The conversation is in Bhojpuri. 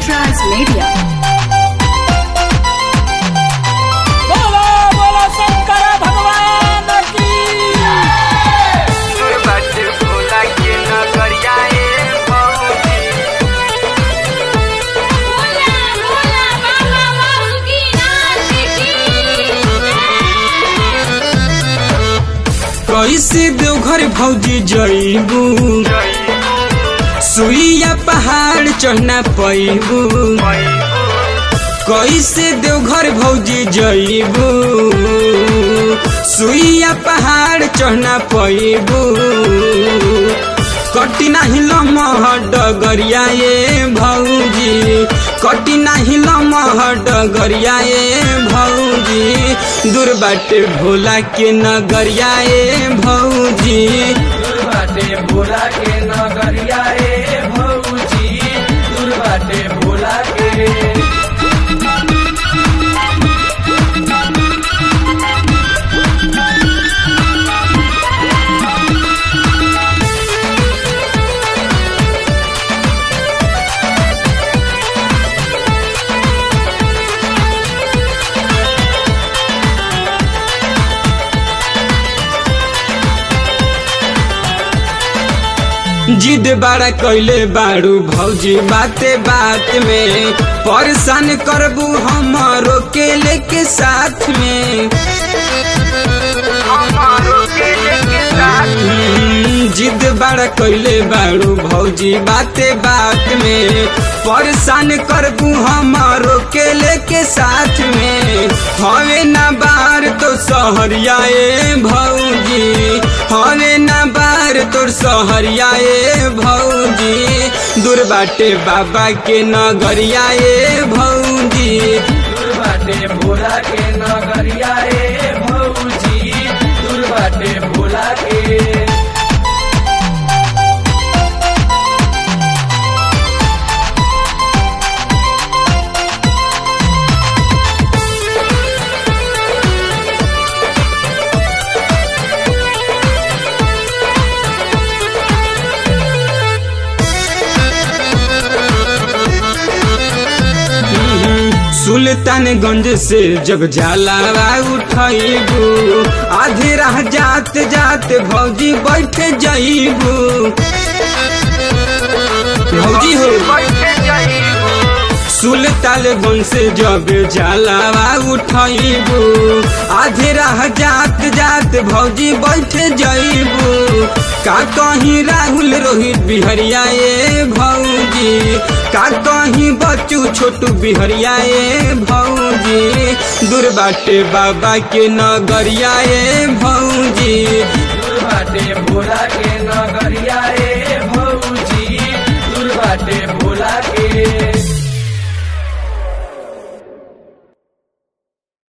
Transmedia. बोलो बोलो शंकर भगवान की बट भोला के नगरिया ए भौजी भोला भोला बाबा बासुकीनाथ की कैसे देवघर भौजी जइबू सुइया पहाड़ चढ़ना पैबू कैसे देवघर भौजी जइबू सुइया पहाड़ चढ़ना पैबू कटी नाही लमहर डगरिया ए भौजी कटी नाही लमहर डगरिया ए भौजी दूर बाटे भोला के नगरिया ए भौजी बाटे भोला के नगरिया ए भौजी दूर बाटे भोला के जिद बड़ा कैले बाड़ू भौजी बाते बात में परेशान करबू हमारो के लेके साथ में हमारो के लेके साथ हम्म, जिद बड़ा कैले बाड़ू भौजी बाते बात में परेशान करबू हमारो के लेके साथ में हवे ना बार तो सहरिया ए भौजी हवे ना बार तोर सहरिया ए भौजी दूर बाटे बाबा के नगरिया ए भौजी दूर बाटे भोला के नगरिया ए भौजी दूर बाटे भोला के सुल्तानगंज से जब जलावा उठैबू आधे राह जात जात भौजी बैठ जाइबू भौजी हो बैठे जाइबू सुल्तानगंज से जब जलावा उठैबू आधे राह जात जात भौजी बैठ जाइबू का कहीं राहुल रोहित बिहरिया ए भौजी का कहीं बच्चू छोटू बिहरिया ए भौजी दूर बाटे बाबा के नगरिया ए भौजी दूर बाटे भोला के